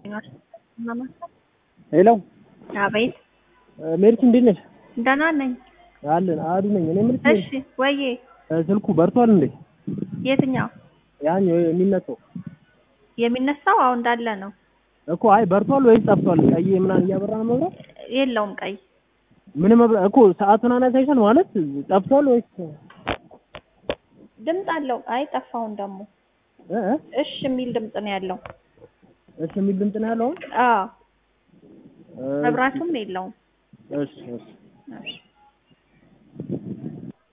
ሄሎ አቤት ሜሪት እንዴት ነሽ? ደህና ነኝ። አለን አዱ ነኝ። እኔ የምልሽ እሺ ወዬ ስልኩ በርቷል እንዴ? የትኛው ያን የሚነሳው የሚነሳው? አሁን እንዳለ ነው። እኮ አይ በርቷል ወይስ ጠፍቷል? ቀይ ምናምን እያበራ ነው መብራት? የለውም ቀይ ምንም መብራት እኮ ሰዓቱን አናሳይሻል ማለት ጠፍቷል ወይስ ድምፅ አለው። አይ ጠፋውን ደግሞ እ እ እሽ የሚል ድምፅ ነው ያለው። እሺ የሚል ድምፅ ነው ያለው። አዎ መብራቱም የለውም። እሺ እሺ እሺ